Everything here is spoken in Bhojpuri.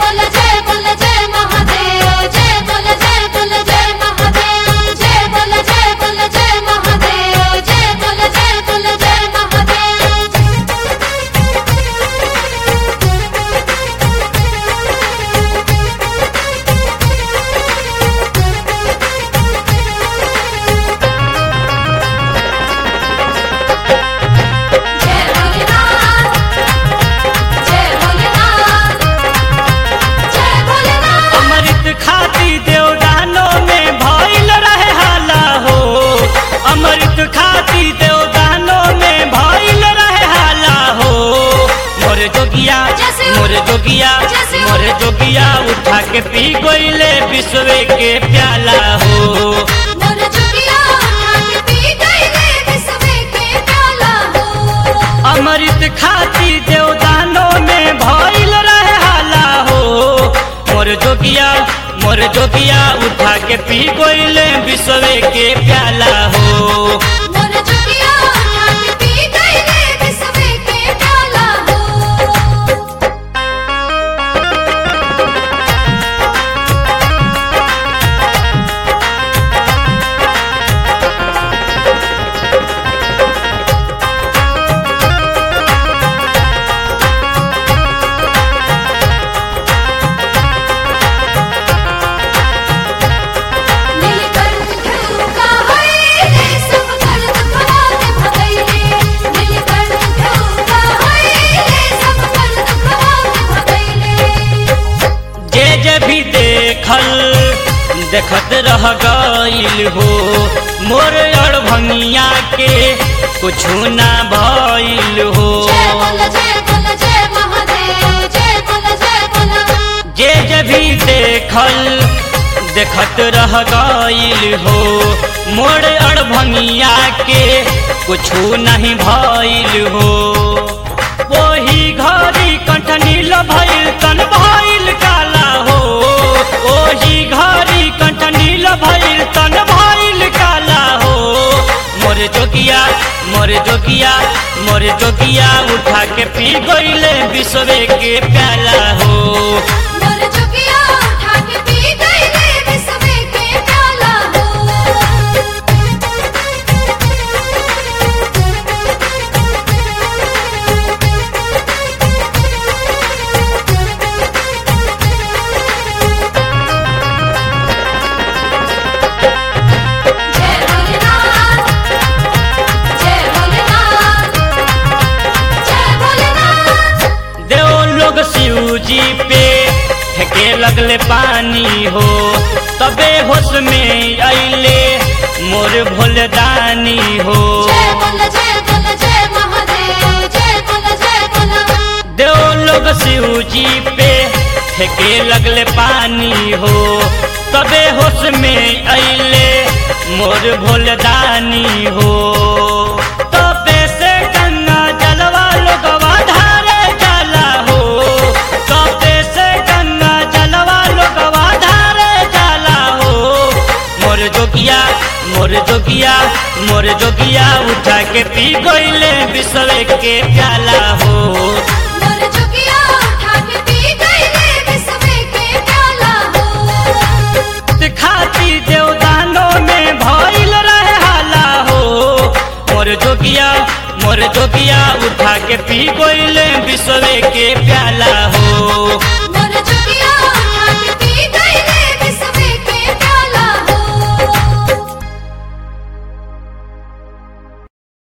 बोल जय बोल जय महादेव जय बोल जय बोल जय महादेव जय बोल जय बोल जय महादेव जय बोल जय बोल जय महादेव जय भोलेनाथ जय भोलेनाथ जय भोलेनाथ अमृत खाती देवदानों में भइल रहे हाला हो अमृत खाती देवदानों में भइल रहे हाला हो मोर जोगिया जैसे हो। मोर जोगिया जैसे हो। मोर जोगिया उठा के पी गइले विश्व के प्याला हो मोर चुकिया उठा के पी गईले विश्व के प्याला हो अमृत खाती देवदानों में भइल रहे हाला हो मोर जोगिया मोर जोगिया उठा के पी गइले विश्व के प्याला हो मोर चुकिया उठा के पी गईले विश्व के प्याला हो नीलकंठ ठुका होइले सब दर्द खवाते भगैले नीलकंठ ठुका होइले सब दर्द खवाते भगैले जे जे भी देखल देखत रह गइल हो मोर अड़ भंगिया के कुछ ना भइल हो जय बोल जय बोल जय महादेव जय बोल जय बोल जे जे भी देखल देखत रह गइल हो मोर अड़ भंगिया के कुछ नहीं भइल हो वही घड़ी कंठ नील भइल तन भइल काला हो ओही घड़ी कंठ नील भइल तन भइल काला हो मोर जोगिया मोर जोगिया मोर जोगिया उठा के पी गइले विश्व के प्याला हो मोर चुकिया उठा के पी गईले विश्व के प्याला हो जय भोलेनाथ जय भोलेनाथ जय भोलेनाथ देव लोग शिव जी पे फेंके लगले पानी हो तबे होश में अइले मोर भोलदानी हो जय बोल जय बोल जय महादेव जय बोल जय बोल देव लोग शिव जी पे फेंके लगले पानी हो तबे होश में अइले मोर भोलदानी हो तबे से गंगा जलवा लोगवा धारे जाला हो तबे से गंगा जलवा लोगवा धारे जाला हो मोर जोगिया मोर जोगिया मोर जोगिया उठा के पी गइले विश्व के प्याला हो मोर चुकिया उठा के पी गईले विश्व के प्याला हो खाती देवदानों में भइल रहे हाला हो मोर जोगिया मोर जोगिया उठा के पी गइले विश्व के प्याला हो